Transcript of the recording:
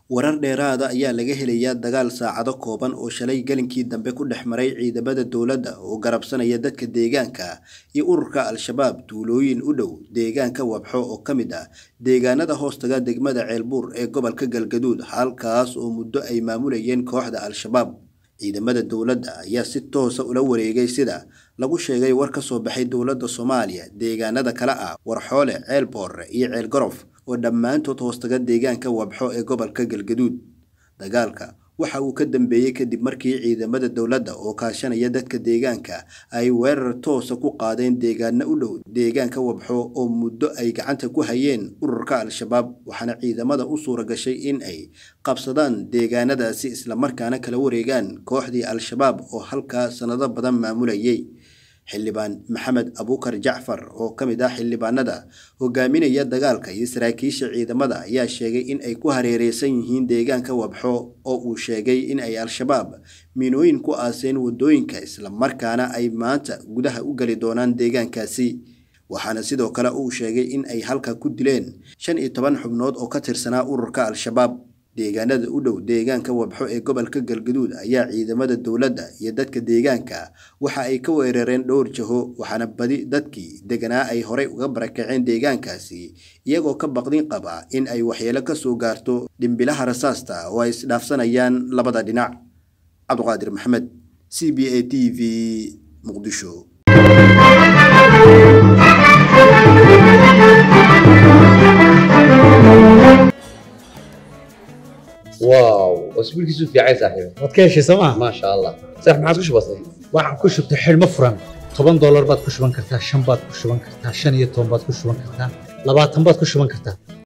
warar dheeraada ayaa laga helayaa dagaal saacado kooban oo shalay galinkii dambe ku dhex maray ciidamada dowladda oo garabsanaya dadka deegaanka iyo ururka al-shabaab tuulooyin u dhow deegaanka wabxo oo ka mid ah deegaanada hoostaga degmada ceelbuur ee gobolka galgaduud halkaas oo muddo ay maamulayeen kooxda al-shabaab ciidamada dowladda ayaa si toosa ula wareegay sida lagu sheegay war ka soo baxay dowladda soomaaliya deegaanada kale ah warxoole ceel boorre iyo ceel gorof oo dhammaantood hoostaga deegaanka wabxo ee gobolka galgaduud dagaalka waxa uu ka dambeeyey kadib markii ciidamada dowladda oo kaashanaya dadka deegaanka ay weerar toosa ku qaadeen deegaano u dhow deegaanka wabxo oo muddo ay gacanta ku hayeen ururka al-shabaab waxaana ciidamada u suura gashay in ay qabsadaan deegaanadaasi islamarkaana kala wareegaan kooxdii al-shabaab oo halkaa sannado badan maamulayay xildhibaan maxamed abuukar jacfar oo ka mid ah xildhibaanada hogaaminaya dagaalka iyo saraakiisha ciidamada ayaa sheegay in ay ku hareereysan yihiin deegaanka wabxo oo uu sheegay in ay al-shabaab miinooyin ku aaseen waddooyinka islamarkaana ay maanta gudaha u geli doonaan deegaankaasi waxaana sidoo kale uu sheegay in ay halka ku dileen shan iyo toban xubnood oo ka tirsanaa ururka al-shabaab deegaanada u dhow deegaanka wabxo ee gobolka galgaduud ayaa ciidamada dowladda iyo dadka deegaanka waxa ay ka weerareen dhowr jaho waxaana badi dadkii deganaa ay horey uga barakaceen deegaankaasi iyagoo ka baqdin qaba in ay waxyeelo ka soo gaarto dhimbilaha rasaasta oo ay isdhaafsanayaan labada dhinac cabduqaadir maxamed c b a t v muqdisho واو اسبوعك في عايز صاحبي waad ka heshay sooma ما شاء الله صح ما عادش بسيط waxaan ku shubtay xidhmo furan toban doolar baad ku shuban kartaa shan baad ku shuban kartaa shan iyo toban baad ku shuban kartaa labaatan baad ku shuban kartaa